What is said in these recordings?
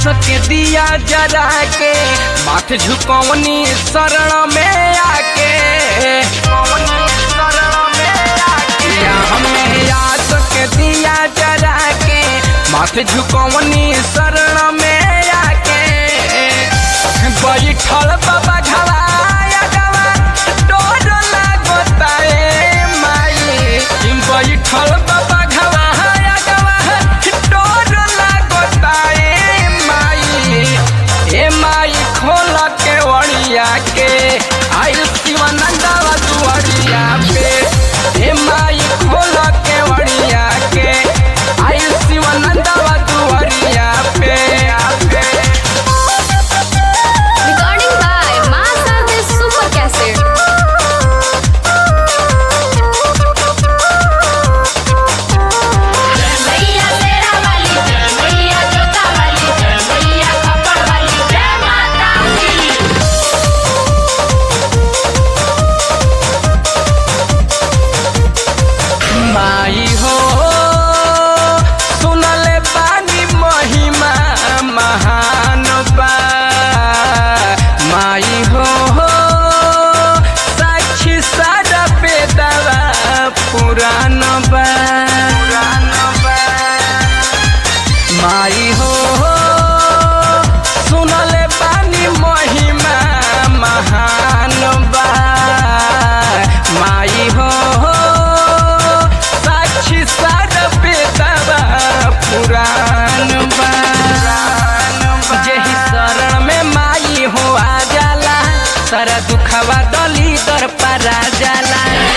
आस के दिया जरा के माथ झुकवनी शरण में आके या हमें आस के दिया जरा के माथ झुकवनी शरण में आके बैठल बाबा घवाया गवा डोर लागता ए माई बैठल बाबा घवाया गवा डोर लागता ए माई ए माई खोल के वड़िया के आइल शिवानंदवा दुआरिया पे ए माई खोल के वड़िया के आइल शिवानंदवा दुआरिया पे पे Recording by Master Super Cassette. जय मैया तेरा वाली जय मैया जोता वाली जय मैया खप्पड़ वाली जय माता दी माई हो सुनले बानी महिमा महान बा माई हो साक्षी सारा बेदवा पुरान बा माई हो सुनले बानी महिमा महान बा माई हो साक्षी सार बेदवा पुराण बा जेही शरण में माई हो आ जाला सारा दुखवा दली दर परा जाला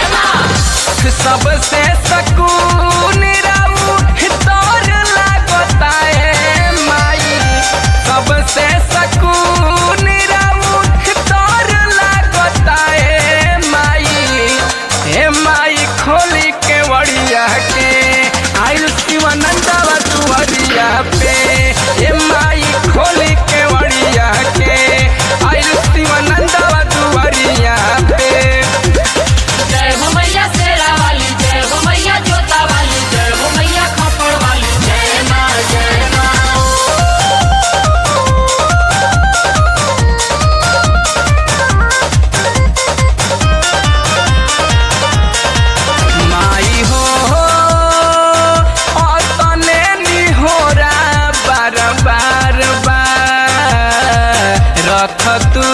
सबसे सकून राऊ तोर लागता है माई सबसे सकून राऊ तोर लागता है माई हे माई खोली के वड़िया के आइल शिवानंदवा दुआरिया पे हे माई खोली के वड़िया के आइल शिवानंदवा दुआरिया पे जय हो मैया तेरा वाली जय हो मैया जोता वाली जय हो मैया खप्पड़ वाली जय माँ जय माँ माई हो तने निहोरा बार बार बार रख तू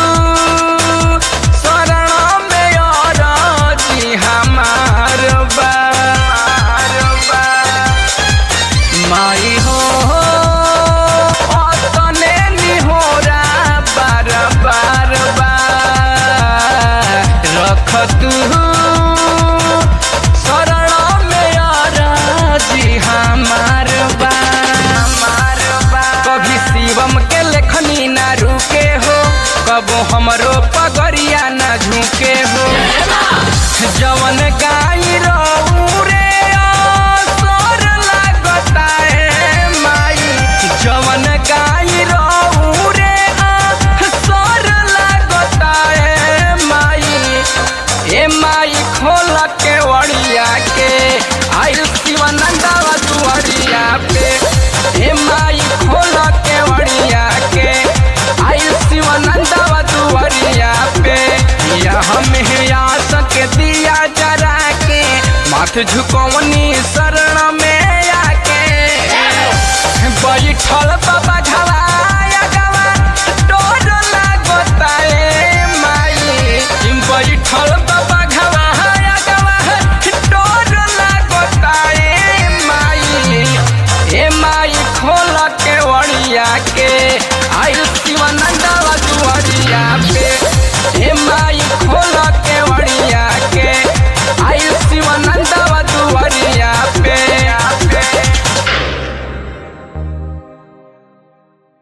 शरण में और जी हमार बार माई हो तने निहोरा बार बार बार रख तू शरण में जी हमार बा कभी शिवम के लेखनी ना रुके हो कबो हमरो पगरिया ना झुके हो जवन गाई रहू रे असर लागता है माई जवन गाई रहू रे असर लागता है माई ए माई खोल के वड़िया के आइल शिवानंदवा दुआरिया पे ए माई खोल के वड़िया के आइल शिवानंदवा दुआरिया पे या हमें आस के दिया जरा के माथ झुकवनी शरण में आके बैठल बा